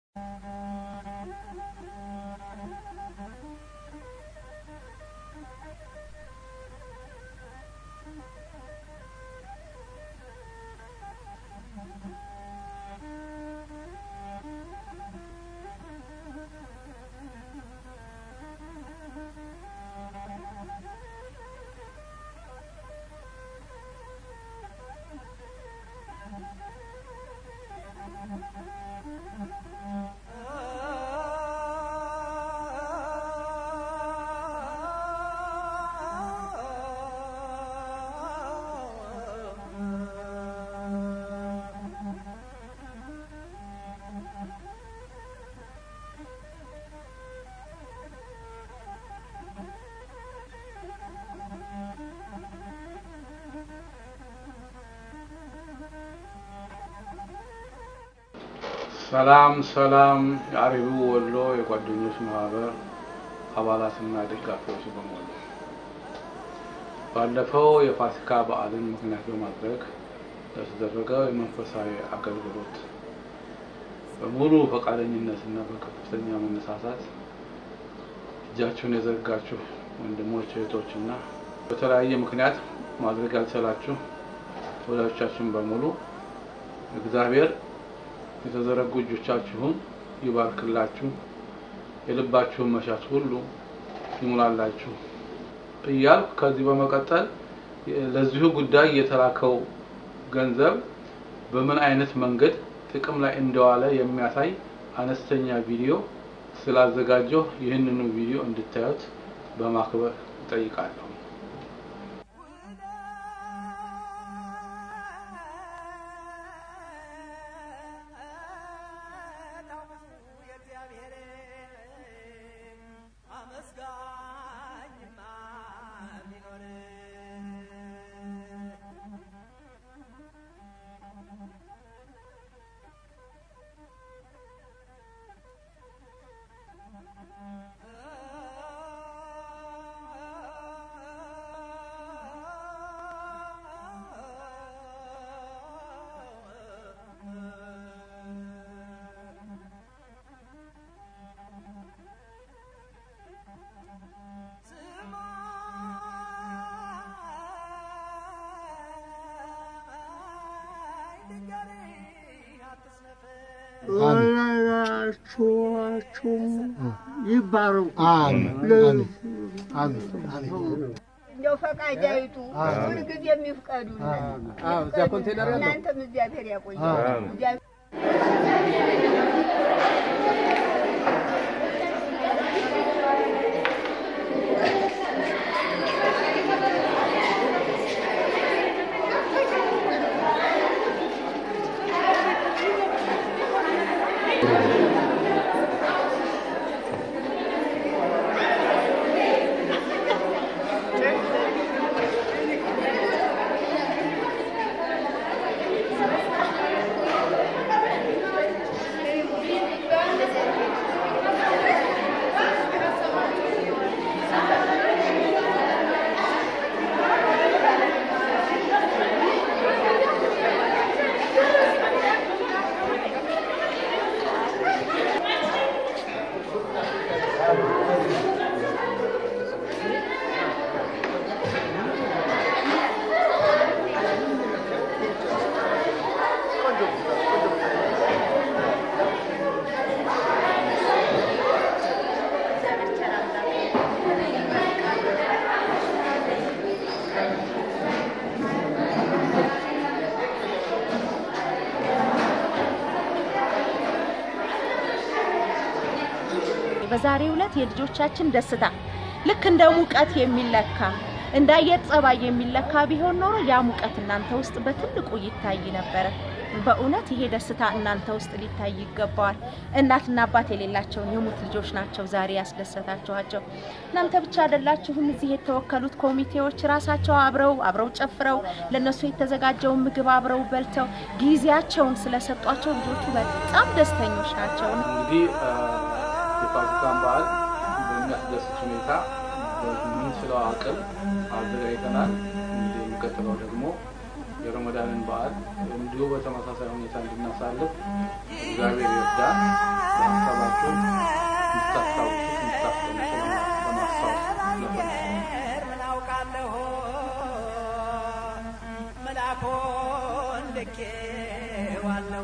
ሰላም ሰላም የአሪቡ ወሎ የጓደኞች ማህበር አባላትና ደጋፊዎች በሙሉ ባለፈው የፋሲካ በዓልን ምክንያት በማድረግ ለተደረገው የመንፈሳዊ አገልግሎት በሙሉ ፈቃደኝነትና በከፍተኛ መነሳሳት እጃችሁን የዘረጋችሁ ወንድሞች እህቶችና በተለያየ ምክንያት ማድረግ ያልቻላችሁ ወዳጆቻችን በሙሉ እግዚአብሔር የተዘረጉ እጆቻችሁን ይባርክላችሁ፣ የልባችሁን መሻት ሁሉ ይሙላላችሁ እያልኩ ከዚህ በመቀጠል ለዚሁ ጉዳይ የተላከው ገንዘብ በምን አይነት መንገድ ጥቅም ላይ እንደዋለ የሚያሳይ አነስተኛ ቪዲዮ ስላዘጋጀሁ ይህንኑ ቪዲዮ እንድታዩት በማክበር እጠይቃለሁ። ወላጆቻችሁ ይባረኩ። እንደው ፈቃጃይቱ ሁልጊዜ የሚፍቀዱ እናንተም እግዚአብሔር ያቆያል። በዛሬው ዕለት የልጆቻችን ደስታ ልክ እንደ ሙቀት የሚለካ እንደ አየር ጸባይ የሚለካ ቢሆን ኖሮ ያ ሙቀት እናንተ ውስጥ በትልቁ ይታይ ነበረ። በእውነት ይሄ ደስታ እናንተ ውስጥ ሊታይ ይገባዋል። እናትና አባት የሌላቸውን የሙት ልጆች ናቸው ዛሬ ያስደሰታችኋቸው። እናንተ ብቻ አይደላችሁም። እዚህ የተወከሉት ኮሚቴዎች ራሳቸው አብረው አብረው ጨፍረው ለነሱ የተዘጋጀውን ምግብ አብረው በልተው ጊዜያቸውን ስለሰጧቸው ልጆቹ በጣም ደስተኞች ናቸው። እንግዲህ የፋሲካን በዓል በሚያስደስት ሁኔታ በምንችለው አቅም አዘጋጅተናል። እንግዲህ የሚቀጥለው ደግሞ የረመዳንን በዓል እንዲሁ በተመሳሳይ ሁኔታ እንድናሳልፍ እግዚአብሔር ይርዳን። በሀሳባችሁ እንድታስታውሱት እንድታስቀምጡ ለማስታወስ ለፈልግ ምን አውቃለሁ መላኮን ልኬዋለሁ